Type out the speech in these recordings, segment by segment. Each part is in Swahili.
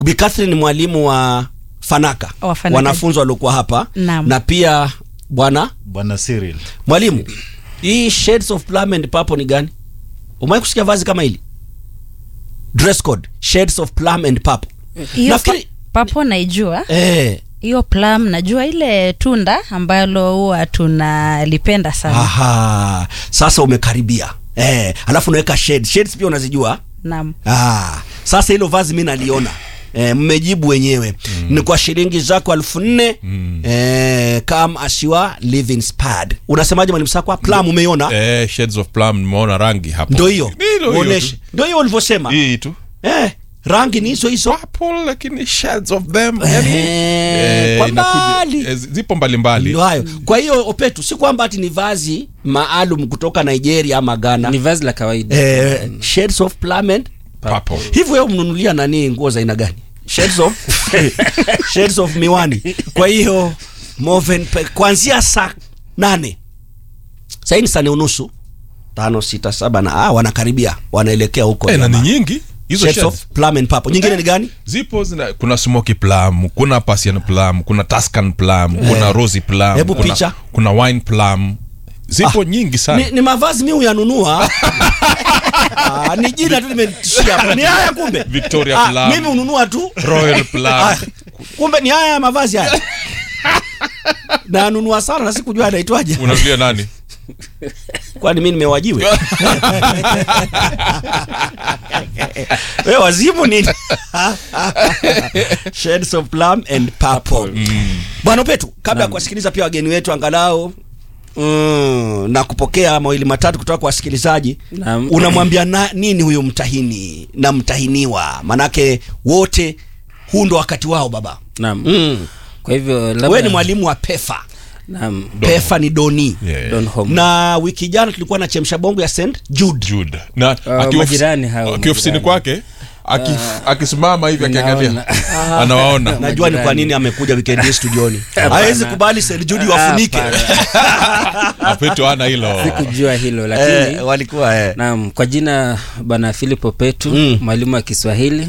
Bi Catherine ni mwalimu wa Fanaka, Wa Fanaka. wanafunzi waliokuwa hapa Naam. na pia bwana bwana Cyril mwalimu, hii shades of plum and purple ni gani? Umewahi kusikia vazi kama hili? Dress code shades of plum and purple. hiyo Nafikiri- pa- papo naijua Eh, hiyo plum najua ile tunda ambalo huwa tunalipenda sana aha, sasa umekaribia eh, alafu unaweka shade. Shades pia unazijua? naam Ah, sasa hilo vazi mi naliona eh, mmejibu wenyewe ni kwa shilingi zako elfu nne eh, come as you are living spad. Unasemaje mwalimu Sakwa? Plum umeiona? eh, shades of plum nimeona rangi hapo Ndo hiyo Ni hilo hiyo uoneshe, tu. ndo hiyo ulivyosema hii tu eh, rangi ni hizo hizo purple lakini shades of them yani, Eh, kwa inakuja- mbali. eh, zipo mbalimbali ndo hayo. Kwa hiyo Opetu, si kwamba ati ni vazi maalum kutoka Nigeria ama Ghana ni vazi la kawaida eh, shades of plum and purple hivyo wewe mnunulia nani nguo za aina gani shades of shades of miwani kwa hiyo Moven pe- kuanzia saa nane sahii ni saa nne unusu tano sita saba na ah, wanakaribia wanaelekea huko eh, na ni jamaa. nyingi hizo shades shades of plum and purple nyingine ni gani zipo zina, kuna smoky plum kuna Persian plum kuna Tuscan plum kuna rosy plum Hebu kuna, picha. kuna wine plum zipo Ah, nyingi sana ni, ni mavazi mi huyanunua ah, ni jina tu limetishia hapo ni haya kumbe Victoria ah, Plum. mimi hununua tu Royal plum Ah, kumbe ni haya mavazi haya nanunua sana na sikujua anaitwaje unazulia nani kwani mi nimewajiwe we wazimu nini shades of plum and purple bwana petu kabla ya kuwasikiliza pia wageni wetu angalau mm, na kupokea mawili matatu kutoka kwa wasikilizaji Naam. unamwambia na, nini huyo mtahini na mtahiniwa manake wote huu ndo wakati wao baba naam mm. kwa hivyo we labda ni mwalimu wa pefa naam pefa ni doni yeah. Don Home. na wiki jana tulikuwa na chemsha bongo ya st jude Jude. na Ah, akiwa ofisi- majirani hao, akiwa ofisini majirani. kwake akif- akisimama hivi akiangalia Naona. anawaona najua ni kwa Majirani. nini amekuja weekend hii studioni Hapana. hawezi kubali St. Jude wafunike Hapana. apetu ana hilo sikujua hilo lakini eh, walikuwa eh. naam kwa jina bwana philipo petu Mm. mwalimu wa kiswahili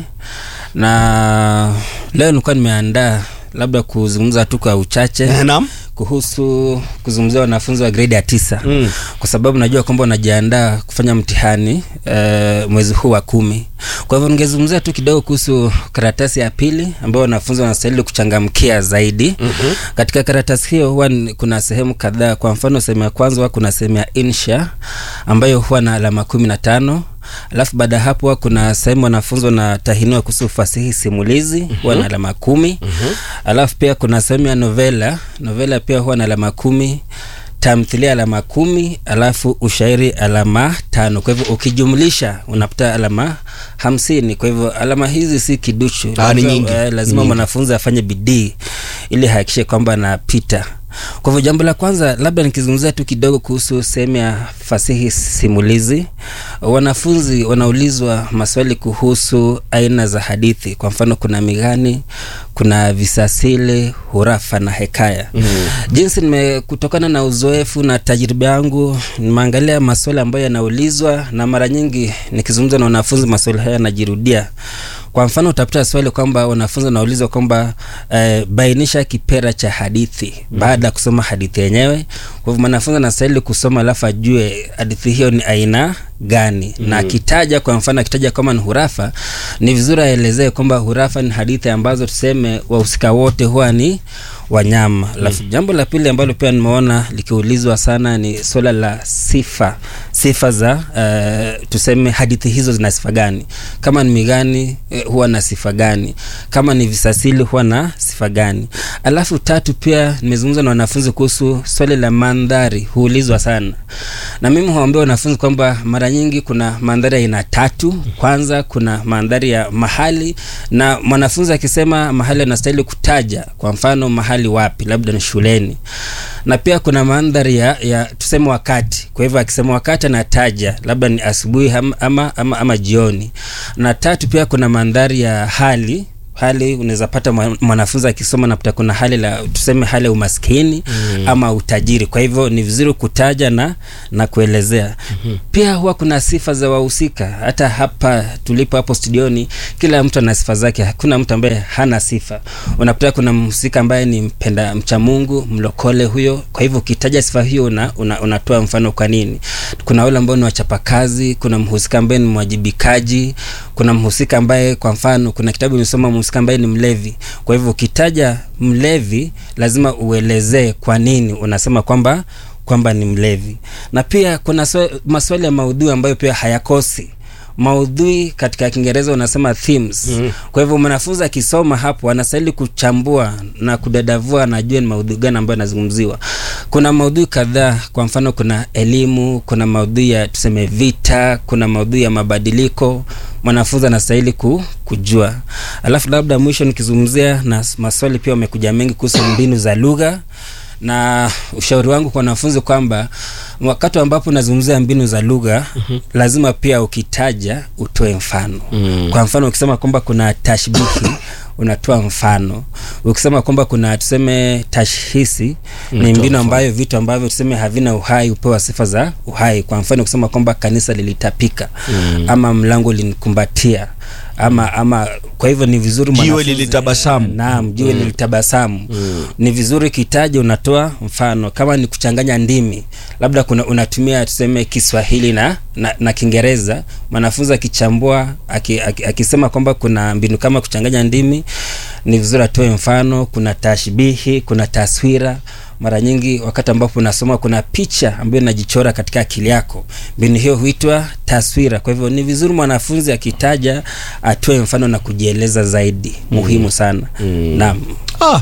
na leo nilikuwa nimeandaa labda kuzungumza tu kwa uchache Eh, naam kuhusu kuzungumzia wanafunzi wa gredi ya tisa Mm. kwa sababu najua kwamba wanajiandaa kufanya mtihani e, mwezi huu wa kumi kwa hivyo ningezungumzia tu kidogo kuhusu karatasi ya pili ambayo wanafunzi wanastahili kuchangamkia zaidi mm-hmm. katika karatasi hiyo huwa ni- kuna sehemu kadhaa kwa mfano sehemu ya kwanza huwa kuna sehemu ya insha ambayo huwa na alama kumi na tano alafu baada ya hapo huwa kuna sehemu wanafunzi wanatahiniwa kuhusu fasihi simulizi mm-hmm. huwa na alama kumi mm-hmm. alafu pia kuna sehemu ya novela novela pia huwa na alama kumi tamthilia alama kumi alafu ushairi alama tano kwa hivyo ukijumlisha unapata alama hamsini kwa hivyo alama hizi si kiduchu Ah, ni Lazima- nyingi. eh, lazima Nyingi. mwanafunzi afanye bidii ili hakikishe kwamba anapita kwa hivyo jambo la kwanza labda nikizungumzia tu kidogo kuhusu sehemu ya fasihi simulizi wanafunzi wanaulizwa maswali kuhusu aina za hadithi kwa mfano kuna migani kuna visasili hurafa na hekaya mm. jinsi nime kutokana na uzoefu na tajriba yangu nimeangalia maswali ambayo yanaulizwa na mara nyingi nikizungumza na wanafunzi maswali haya yanajirudia kwa mfano utapata swali kwamba wanafunzi wanaulizwa kwamba eh, bainisha kipera cha hadithi mm. baada ya kusoma hadithi yenyewe kwa hivyo mwanafunzi anastahili kusoma alafu ajue hadithi hiyo ni aina gani mm. na akitaja kwa mfano akitaja kama ni hurafa ni vizuri aelezee kwamba hurafa ni hadithi ambazo tuseme wahusika wote huwa ni wanyama alafu jambo la pili ambalo pia nimeona likiulizwa sana ni swala la sifa sifa za uh, tuseme hadithi hizo zina sifa gani kama ni migani eh, huwa na sifa gani kama ni visasili huwa na sifa gani alafu tatu pia nimezungumza na wanafunzi kuhusu swali la mandhari huulizwa sana na mimi huambia wanafunzi kwamba mara nyingi kuna mandhari ya aina tatu kwanza kuna mandhari ya mahali na mwanafunzi akisema mahali anastahili kutaja kwa mfano mahali wapi labda ni shuleni na pia kuna mandhari ya, ya tuseme wakati kwa hivyo akisema wakati anataja labda ni asubuhi ama, ama, ama, ama jioni na tatu pia kuna mandhari ya hali hali unaweza pata mwa- mwanafunzi akisoma napata kuna hali la tuseme hali ya umaskini mm. ama utajiri kwa hivyo ni vizuri kutaja na na kuelezea mm-hmm. pia huwa kuna sifa za wahusika hata hapa tulipo hapo studioni kila mtu ana sifa zake hakuna mtu ambaye hana sifa unapata kuna mhusika ambaye ni mpenda mcha mungu mlokole huyo kwa hivyo ukitaja sifa hiyo una, una, unatoa mfano kwa nini kuna wale ambao ni wachapakazi kuna mhusika ambaye ni mwajibikaji kuna mhusika ambaye kwa mfano kuna kitabu imesoma mhusika ambaye ni mlevi kwa hivyo ukitaja mlevi lazima uelezee kwa nini unasema kwamba kwamba ni mlevi na pia kuna swa- maswali ya maudhui ambayo pia hayakosi maudhui katika kiingereza unasema themes mm. kwa hivyo mwanafunzi akisoma hapo anastahili kuchambua na kudadavua anajua ni maudhui gani ambayo anazungumziwa kuna maudhui kadhaa kwa mfano kuna elimu kuna maudhui ya tuseme vita kuna maudhui ya mabadiliko mwanafunzi anastahili ku, kujua alafu labda mwisho nikizungumzia na s- maswali pia wamekuja mengi kuhusu mbinu za lugha na ushauri wangu kwa wanafunzi kwamba wakati ambapo unazungumzia mbinu za lugha mm-hmm. lazima pia ukitaja utoe mfano mm. kwa mfano ukisema kwamba kuna tashbihi unatoa mfano ukisema kwamba kuna tuseme tashhisi ni mbinu ambayo vitu ambavyo tuseme havina uhai hupewa sifa za uhai kwa mfano ukisema kwamba kanisa lilitapika mm. ama mlango linikumbatia ama ama kwa hivyo ni vizuri Jiwe mwanafunzi- lilitabasamu. naam jiwe mm. lilitabasamu mm. ni vizuri kitaji unatoa mfano kama ni kuchanganya ndimi labda kuna unatumia tuseme kiswahili na na, na kiingereza mwanafunzi akichambua aki, aki, akisema kwamba kuna mbinu kama kuchanganya ndimi ni vizuri atoe mfano kuna tashbihi kuna taswira mara nyingi wakati ambapo unasoma kuna picha ambayo inajichora katika akili yako mbinu hiyo huitwa taswira kwa hivyo ni vizuri mwanafunzi akitaja atoe mfano na kujieleza zaidi muhimu sana mm. naam ah.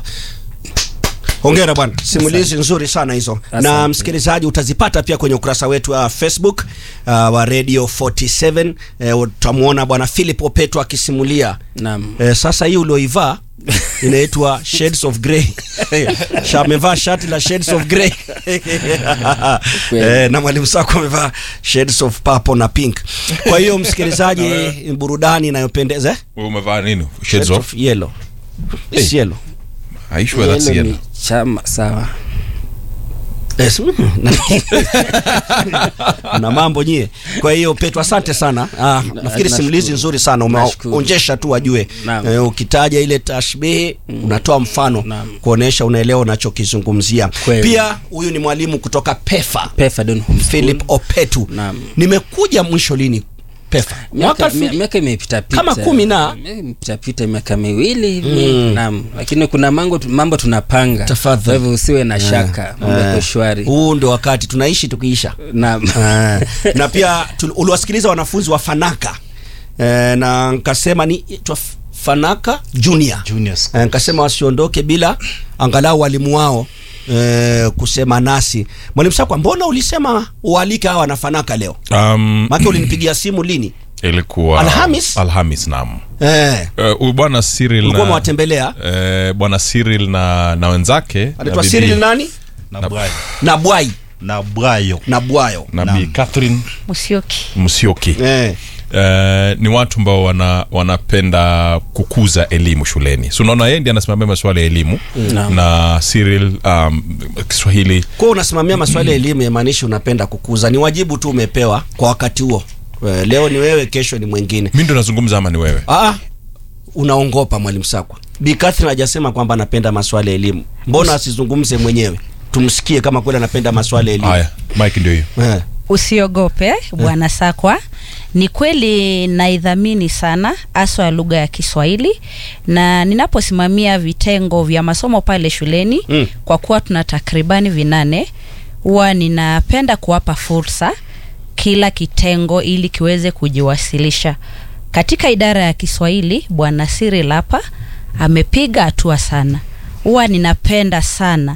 hongera bwana simulizi nzuri sana hizo na Asante. msikilizaji utazipata pia kwenye ukurasa wetu wa facebook uh, wa radio 47 uh, utamwona bwana philip opeto akisimulia naam Eh, sasa hii ulioivaa inaitwa shades of grey Sha- amevaa shati la shades of grey eh, na mwalimu sako amevaa shades of purple na pink kwa hiyo msikilizaji burudani inayopendeza eh? Wewe umevaa nini shades shades of of yellow It's yellow Are you sure that's Yellow yellow? ni chama sawa Yes, mm, na- na mambo nyie kwa hiyo petro asante sana ah, nafikiri nashukuru. simulizi nzuri sana Nashukuru. umeonjesha tu wajue Naam. eh, ukitaja ile tashbihi unatoa mfano Naam. kuonesha unaelewa unachokizungumzia Kweli. pia huyu ni mwalimu kutoka pefa pefa don Home School. philip opetu Naam. nimekuja mwisho lini pefa mwaka miaka elfu- mi- miaka imepita pita Kama kumi na? imepita pita miaka miwili hivi naam lakini kuna mambo mambo tunapanga Tafadhali. kwa hivyo usiwe na shaka mambo Eh, yako shwari huu ndio wakati tunaishi tukiisha naam Eh, na pia tul- uliwasikiliza wanafunzi wa fanaka eh, na nkasema ni itwa F- fanaka junior, Junior school. Eh, nkasema wasiondoke bila angalau walimu wao eh, kusema nasi mwalimu sakwa mbona ulisema ualike hawa na fanaka leo Um, make ulinipigia simu lini ilikuwa Alhamis? Alhamis naam. eh, Eh, Huyu bwana Cyril ulikuwa na umewatembelea eh, bwana Cyril na na wenzake na anaitwa bibi- Cyril nani na bwayo na bwai na bwayo na bwayo na Naam. Bi Catherine Musyoki. Msioki eh. Eh, ni watu ambao wana, wanapenda kukuza elimu shuleni so unaona yeye ndiye anasimamia masuala ya elimu Naam. na Cyril um, Kiswahili kwa unasimamia maswala ya elimu yamaanishi unapenda kukuza ni wajibu tu umepewa kwa wakati huo Eh, leo ni wewe kesho ni mwingine mi ndo nazungumza ama ni wewe ah, unaongopa mwalimu sakwa bi Catherine hajasema kwamba anapenda maswala ya elimu mbona asizungumze mwenyewe tumsikie kama kweli anapenda maswala ya elimu haya mike ndio hiyo eh. usiogope bwana sakwa ni kweli naidhamini sana haswa ya lugha ya kiswahili na ninaposimamia vitengo vya masomo pale shuleni Mm. kwa kuwa tuna takribani vinane huwa ninapenda kuwapa fursa kila kitengo ili kiweze kujiwasilisha katika idara ya kiswahili bwana siri lapa amepiga hatua sana huwa ninapenda sana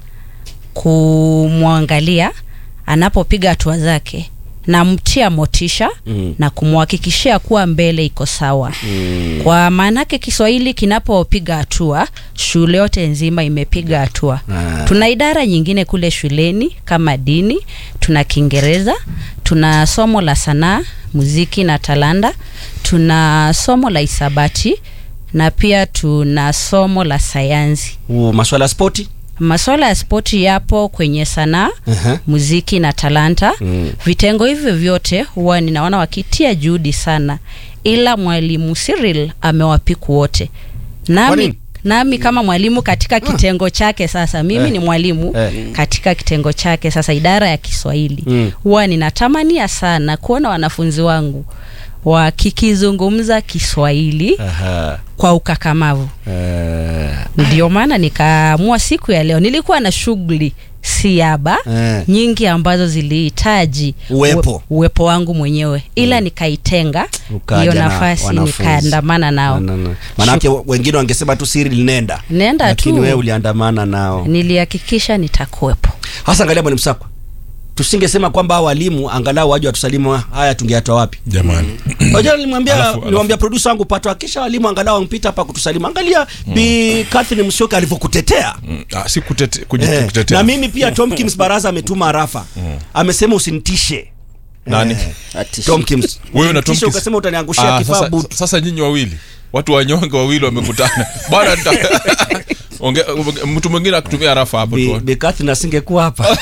kumwangalia anapopiga hatua zake namtia motisha Mm. na kumhakikishia kuwa mbele iko sawa mm. kwa maanake kiswahili kinapopiga hatua shule yote nzima imepiga hatua Ah. tuna idara nyingine kule shuleni kama dini tuna kiingereza tuna somo la sanaa muziki na talanda tuna somo la hisabati na pia tuna somo la sayansi U- maswala ya spoti masuala ya spoti yapo kwenye sanaa Aha. muziki na talanta Mm. vitengo hivyo vyote huwa ninaona wakitia juhudi sana ila mwalimu Cyril amewapiku wote Kwa nami nini? nami kama mwalimu katika kitengo chake sasa mimi Eh. ni mwalimu Eh. katika kitengo chake sasa idara ya Kiswahili Mm. huwa ninatamania sana kuona wanafunzi wangu wakikizungumza Kiswahili Aha. kwa ukakamavu Eh, ndio maana nikaamua siku ya leo nilikuwa na shughuli siaba Eh. nyingi ambazo zilihitaji Uwepo. uwe- uwepo wangu mwenyewe ila nikaitenga Ukaja hiyo na nafasi wanafunzi. nikaandamana nao na- na- manake wengine wangesema tu Cyril nenda nenda lakini wewe tu uliandamana nao nilihakikisha nitakuwepo hasa angalia mwalimu sakwa tusingesema kwamba hao walimu angalau waje watusalimu haya tungeyatoa wapi jamani Unajua nilimwambia Alafu- alafu- nilimwambia producer wangu pato akisha walimu angalau wampita hapa kutusalimu angalia bi Catherine Musyoka alivyokutetea Mm, ah, si kutete, Eh, kujitetea na mimi pia Tomkins Baraza ametuma arafa amesema usinitishe nani Ati- Tomkins wewe na Tisha Tomkins- ukasema utaniangushia Ah, kifaa sasa, butu sasa nyinyi wawili watu wanyonge wawili wamekutana bwana nita- Onge- onge- mtu mwingine akutumia rafa hapo Bi- tu Bi Catherine asingekuwa hapa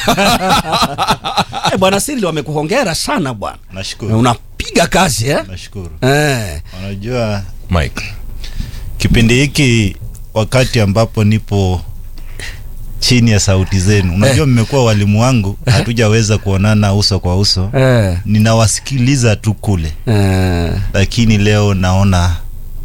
Eh, bwana Cyril wamekuhongera sana bwana Nashukuru. unapiga kazi eh? Nashukuru. Eh. Unajua Mike kipindi hiki wakati ambapo nipo chini ya sauti zenu, unajua mmekuwa walimu wangu, hatujaweza kuonana uso kwa uso, Eh. ninawasikiliza tu kule, Eh. lakini leo naona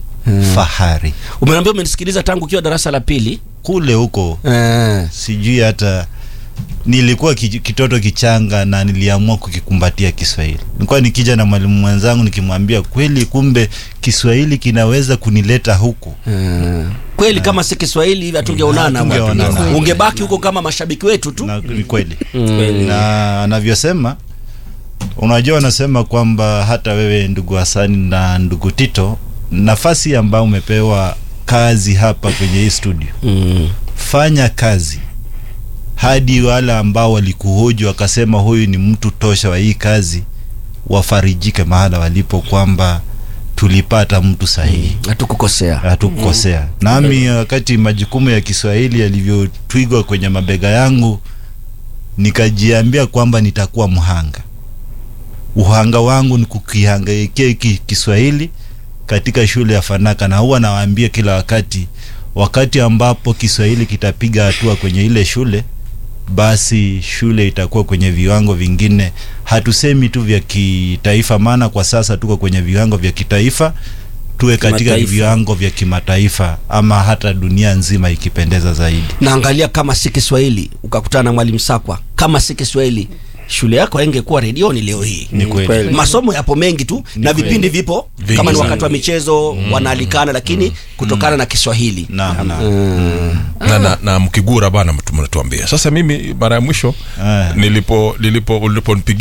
fahari Umeniambia umenisikiliza tangu ukiwa darasa la pili kule huko, eh. sijui hata nilikuwa ki- kitoto kichanga na niliamua kukikumbatia Kiswahili. Nilikuwa nikija na mwalimu mwenzangu nikimwambia, kweli kumbe Kiswahili kinaweza kunileta huku. Eh. kweli kama si Kiswahili hivi hatungeonana bwana. Hatungeonana. ungebaki huko kama mashabiki wetu tu na ni kweli Kweli. na anavyosema unajua wanasema kwamba hata wewe ndugu Hasani na ndugu Tito nafasi ambayo umepewa kazi hapa kwenye hii studio mm. fanya kazi hadi wale ambao walikuhoji wakasema huyu ni mtu tosha wa hii kazi wafarijike mahala walipo kwamba tulipata mtu sahihi hatukukosea hatukukosea nami wakati majukumu ya kiswahili yalivyotwigwa kwenye mabega yangu nikajiambia kwamba nitakuwa mhanga uhanga wangu ni kukihangaikia hiki kiswahili katika shule ya fanaka na huwa nawaambia kila wakati wakati ambapo kiswahili kitapiga hatua kwenye ile shule basi shule itakuwa kwenye viwango vingine hatusemi tu vya kitaifa maana kwa sasa tuko kwenye viwango vya kitaifa tuwe katika Kimataifa. viwango vya kimataifa ama hata dunia nzima ikipendeza zaidi naangalia kama si Kiswahili ukakutana na mwalimu Sakwa kama si Kiswahili shule yako haingekuwa redioni leo hii ni kweli kweli. masomo yapo mengi tu na kweli. vipindi vipo Vingi kama ni sana. wakati wa michezo wanaalikana lakini kutokana na Kiswahili naam naam na, na, na mkigura bana mtu- mnatuambia sasa mimi mara ya mwisho Eh. nilipo nilipo uliponipigia